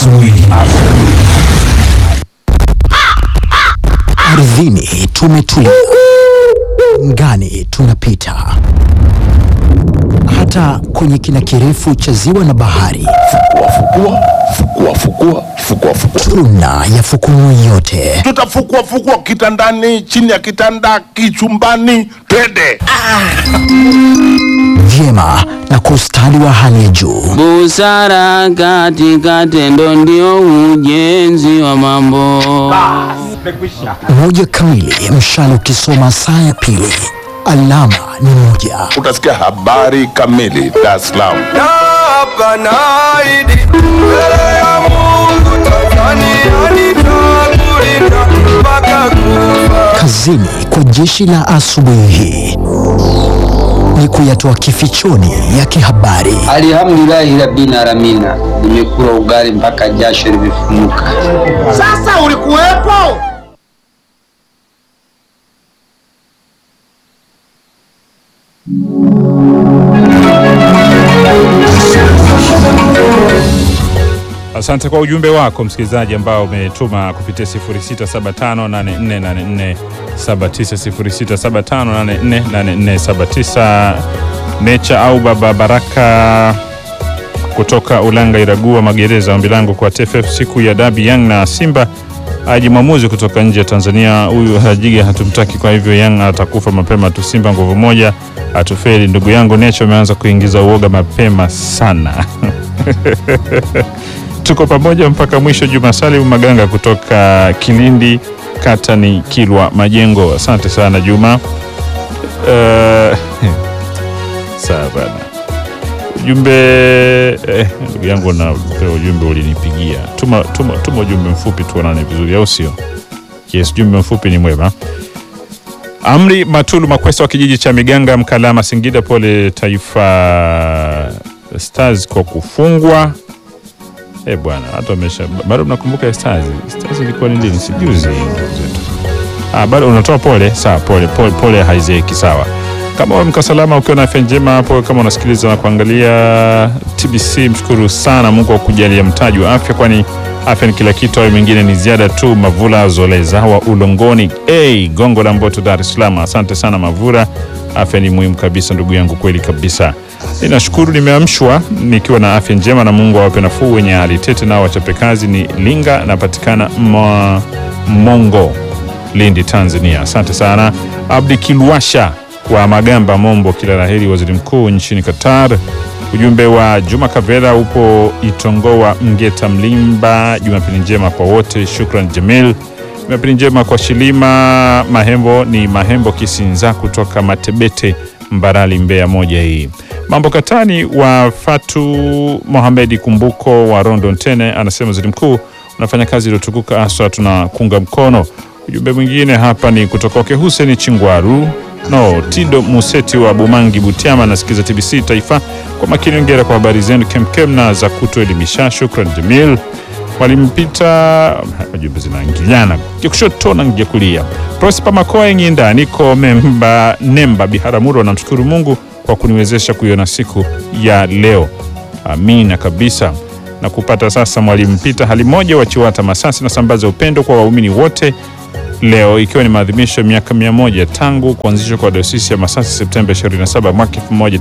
asubuhi. Ardhini tumetulia, ngani tunapita, hata kwenye kina kirefu cha ziwa na bahari Fukua, fukua, fukua, fukua, fukua. tuna yafukumu yote. Tutafukua fukua kitandani, chini ya kitanda, kichumbani, twende. vyema na kwa ustadi wa hali ya juu. Busara katika tendo ndio ujenzi wa mambo. Moja kamili, mshale ukisoma saa ya pili, alama ni moja. Utasikia habari kamili Dar es Salaam. Hapa naahidi mbele ya Mungu Tanzania nitakulinda mpaka kufa. Kazini kwa jeshi la asubuhi hii ni kuyatoa kifichoni ya kihabari. Alhamdulillahi rabbil alamina, nimekula ugali mpaka jasho limefumuka. Asante kwa ujumbe wako msikilizaji ambao umetuma kupitia 0675848479 0675848479 Necha au Baba Baraka kutoka Ulanga Iragua Magereza, ombi langu kwa TFF siku ya dabi Young na Simba aje mwamuzi kutoka nje ya Tanzania. Huyu Hajiga hatumtaki, kwa hivyo Young atakufa mapema tu. Simba nguvu moja atufeli. Ndugu yangu Necha, umeanza kuingiza uoga mapema sana. Tuko pamoja mpaka mwisho. Juma Salim Maganga kutoka Kilindi, kata ni Kilwa Majengo. Asante sana Juma. Eh, sawa bana. Ujumbe eh, ndugu yangu na ujumbe ulinipigia. Tuma, tuma, tuma ujumbe mfupi tuonane vizuri, au sio? Yes, ujumbe mfupi ni mwema. Amri Matulu Makwesa wa kijiji cha Miganga, Mkalama, Singida. Pole Taifa Stars kwa kufungwa. Eh bwana, hata wamesha bado mnakumbuka Stars. Stars ilikuwa ni lini? Sijuzi ndugu zetu. Ah, bado unatoa pole? Sawa, pole pole, pole haizeki, sawa. Kama umka salama ukiwa na afya njema hapo, kama unasikiliza na kuangalia TBC, mshukuru sana Mungu kwa kujalia mtaji wa afya, kwani afya ni kila kitu, au mengine ni ziada tu. Mavula Zoleza wa Ulongoni, hey, Gongo la Mboto, Dar es Salaam. Asante sana Mavura, afya ni muhimu kabisa ndugu yangu, kweli kabisa. Ninashukuru nimeamshwa nikiwa na afya njema, na Mungu awape nafuu wenye hali tete, nao wachape kazi. Ni Linga, napatikana mwa Mongo, Lindi, Tanzania. Asante sana Abdi Kilwasha wa Magamba, Mombo, kila la heri waziri mkuu nchini Qatar. Ujumbe wa Juma Kavera upo Itongoa, Mgeta, Mlimba. Jumapili njema kwa wote, shukran Jamil. Jumapili njema kwa Shilima Mahembo, ni Mahembo Kisinza kutoka Matebete, Mbarali, Mbeya moja hii. Mambo Katani wa Fatu Mohamedi Kumbuko wa Rondo Ntene anasema waziri mkuu unafanya kazi iliyotukuka, haswa tunakunga mkono. Ujumbe mwingine hapa ni kutoka kwake Hussein Chingwaru no Tido Museti wa Bumangi Butiama, anasikiza TBC Taifa kwa makini. Ongera kwa habari zenu kemkem na za kutuelimisha, shukran Jamil. Walimpita jumbe zinaingiliana kushoto na ngia kulia. Prosper Makoa Ng'inda, niko memba Nemba Biharamulo, namshukuru Mungu kwa kuniwezesha kuiona siku ya leo. Amina kabisa na kupata sasa. Mwalimu Pita hali moja wa Chiwata Masasi, nasambaza upendo kwa waumini wote leo ikiwa ni maadhimisho ya miaka mia moja tangu kuanzishwa kwa dayosisi ya Masasi Septemba 27 mwaka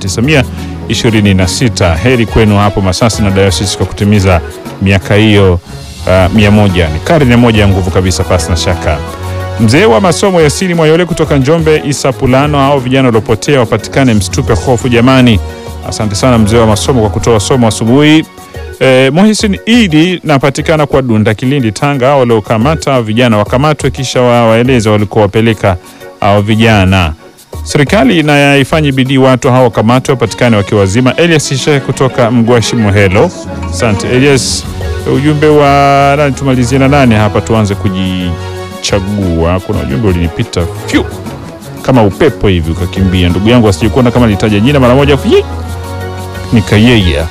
1926. Heri kwenu hapo Masasi na dayosisi kwa kutimiza miaka hiyo uh, mia moja. Ni karne moja ya nguvu kabisa, pasi na shaka. Mzee wa masomo ya siri Mwayole kutoka Njombe, Isa Pulano, hao vijana waliopotea wapatikane, msitupe hofu jamani. Asante sana mzee wa masomo kwa kutoa somo asubuhi. Eh, Mohisin Idi napatikana kwa Dunda, Kilindi, Tanga. Hao waliokamata vijana wakamatwe, kisha wa- waeleze walikowapeleka hao vijana. Serikali na ifanye bidii watu hao wakamatwe, wapatikane wakiwa wazima. Elias Shehe kutoka Mgwashi Mohelo. Asante Elias. Ujumbe wa nani, tumalizie na nani hapa, tuanze kujichagua. Kuna ujumbe ulinipita fyu kama upepo hivi ukakimbia. Ndugu yangu asije kuona kama nilitaja jina mara moja fyi, nikayeya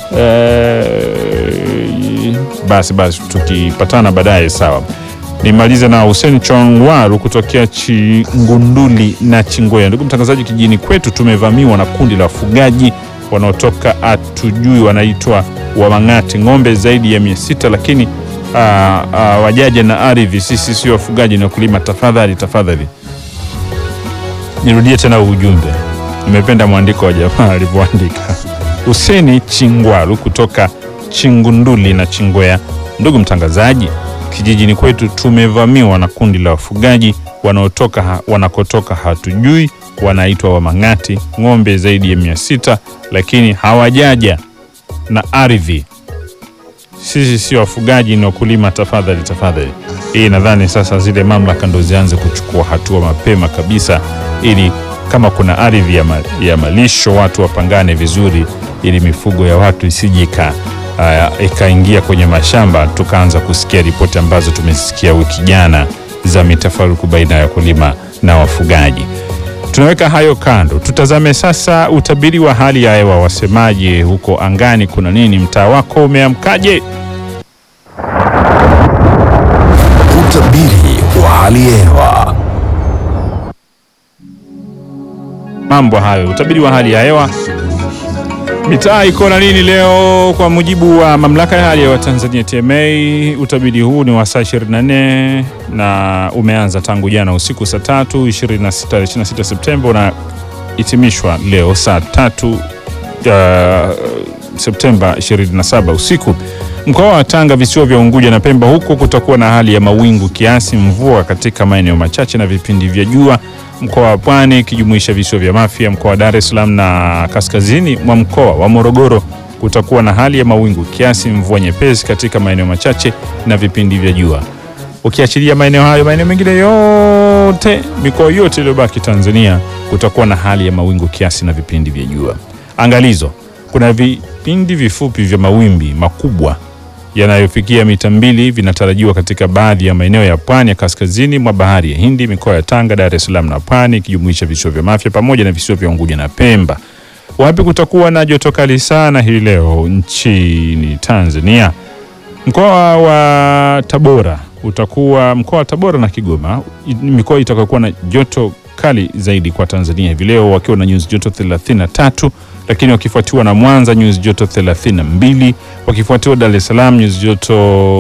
Eh, basi basi tukipatana baadaye sawa. Nimalize na Hussein Chongwaru kutokea Chingunduli na Chingwea. Ndugu mtangazaji, kijijini kwetu tumevamiwa na kundi la wafugaji wanaotoka hatujui wanaitwa Wamang'ati, ng'ombe zaidi ya mia sita lakini aa, aa, wajaja na ardhi, sisi sio wafugaji na wakulima. Tafadhali tafadhali, nirudie tena ujumbe. Nimependa mwandiko wa jamaa alivyoandika. Huseni Chingwalu kutoka Chingunduli na Chingwea. Ndugu mtangazaji, kijijini kwetu tumevamiwa na kundi la wafugaji wanaotoka ha, wanakotoka hatujui, wanaitwa Wamang'ati, ng'ombe zaidi ya mia sita lakini hawajaja na ardhi. Sisi sio wafugaji ni wakulima, tafadhali tafadhali. Hii nadhani sasa zile mamlaka ndo zianze kuchukua hatua mapema kabisa, ili kama kuna ardhi ya, ma, ya malisho watu wapangane vizuri, ili mifugo ya watu isije ika uh, ikaingia kwenye mashamba, tukaanza kusikia ripoti ambazo tumesikia wiki jana za mitafaruku baina ya wakulima na wafugaji. Tunaweka hayo kando, tutazame sasa utabiri wa hali ya hewa. Wasemaje huko angani? Kuna nini? Mtaa wako umeamkaje? Utabiri wa hali ya hewa. Mambo hayo, utabiri wa hali ya hewa. Mitaa iko na nini leo? Kwa mujibu wa mamlaka ya hali ya hewa Tanzania TMA, utabiri huu ni wa saa 24 na umeanza tangu jana usiku saa tatu 26, 26 Septemba unahitimishwa leo saa tatu uh, Septemba 27 usiku. Mkoa wa Tanga, visiwa vya Unguja na Pemba, huko kutakuwa na hali ya mawingu kiasi, mvua katika maeneo machache na vipindi vya jua. Mkoa wa Pwani ikijumuisha visiwa vya Mafia, mkoa wa Dar es Salaam na kaskazini mwa mkoa wa Morogoro kutakuwa na hali ya mawingu kiasi, mvua nyepesi katika maeneo machache na vipindi vya jua. Ukiachilia maeneo hayo, maeneo mengine yote, mikoa yote iliyobaki Tanzania kutakuwa na hali ya mawingu kiasi na vipindi vya jua. Angalizo, kuna vipindi vifupi vya mawimbi makubwa yanayofikia mita mbili vinatarajiwa katika baadhi ya maeneo ya pwani ya kaskazini mwa bahari ya Hindi, mikoa ya Tanga, Dar es Salaam na Pwani ikijumuisha visiwa vya Mafia pamoja na visiwa vya Unguja na Pemba. Wapi kutakuwa na joto kali sana hii leo nchini Tanzania? Mkoa wa Tabora utakuwa mkoa wa Tabora na Kigoma ni mikoa itakayokuwa na joto kali zaidi kwa Tanzania hivi leo wakiwa na nyuzi joto 33 lakini wakifuatiwa na Mwanza nyuzi joto 32 wakifuatiwa Dar es Salaam nyuzi joto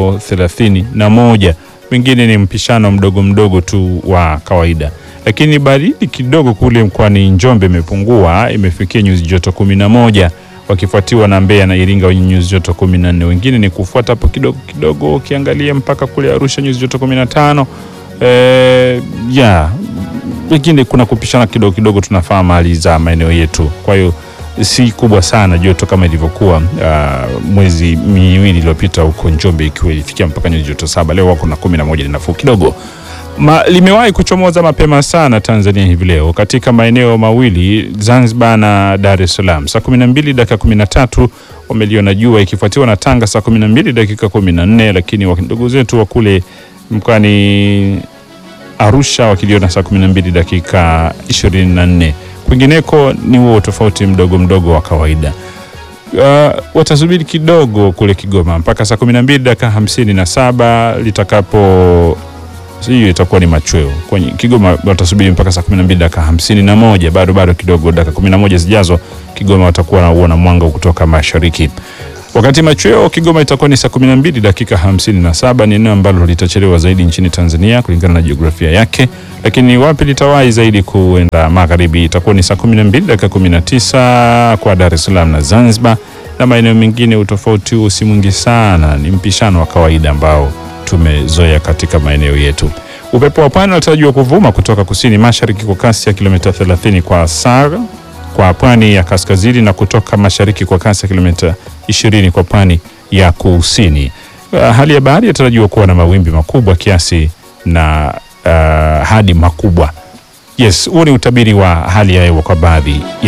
31. Wengine ni mpishano mdogo mdogo tu wa kawaida, lakini baridi kidogo kule mkoani Njombe imepungua, imefikia nyuzi joto 11 wakifuatiwa na Mbeya na Iringa wenye nyuzi joto 14. Wengine ni kufuata hapo kidogo kidogo, ukiangalia mpaka kule Arusha nyuzi joto 15. Eh, ya wengine kuna kupishana kidogo kidogo, tunafahamu hali za maeneo yetu, kwa hiyo si kubwa sana joto kama ilivyokuwa uh, mwezi miwili iliyopita huko Njombe, ikiwa ilifikia mpaka nyuzi joto saba. Leo wako na kumi na moja, ni nafuu kidogo. Ma, limewahi kuchomoza mapema sana Tanzania hivi leo katika maeneo mawili Zanzibar na Dar es Salaam saa 12 dakika 13 wameliona jua, ikifuatiwa na Tanga saa 12 dakika 14, lakini ndugu zetu wa kule mkoani Arusha wakiliona saa 12 dakika 24. Kwingineko ni huo tofauti mdogo mdogo wa kawaida. Uh, watasubiri kidogo kule Kigoma mpaka saa 12 dakika 57 litakapo hiyo itakuwa ni machweo kwenye Kigoma. Watasubiri mpaka saa 12 dakika 51, bado bado kidogo, dakika 11 zijazo Kigoma watakuwa na uona mwanga kutoka mashariki. Wakati machweo Kigoma itakuwa ni saa 12 dakika 57. Ni eneo ambalo litachelewa zaidi nchini Tanzania kulingana na jiografia yake, lakini wapi litawahi zaidi kuenda magharibi itakuwa ni saa 12 dakika 19 kwa Dar es Salaam na Zanzibar, na maeneo mengine utofauti huo si mwingi sana, ni mpishano wa kawaida ambao tumezoea katika maeneo yetu. Upepo wa pwani unatarajiwa kuvuma kutoka kusini mashariki kwa kasi ya kilomita 30 kwa saa kwa pwani ya kaskazini na kutoka mashariki kwa kasi ya kilomita 20 kwa pwani ya kusini. Uh, hali ya bahari inatarajiwa kuwa na mawimbi makubwa kiasi na uh, hadi makubwa. Yes, huo ni utabiri wa hali ya hewa kwa baadhi ya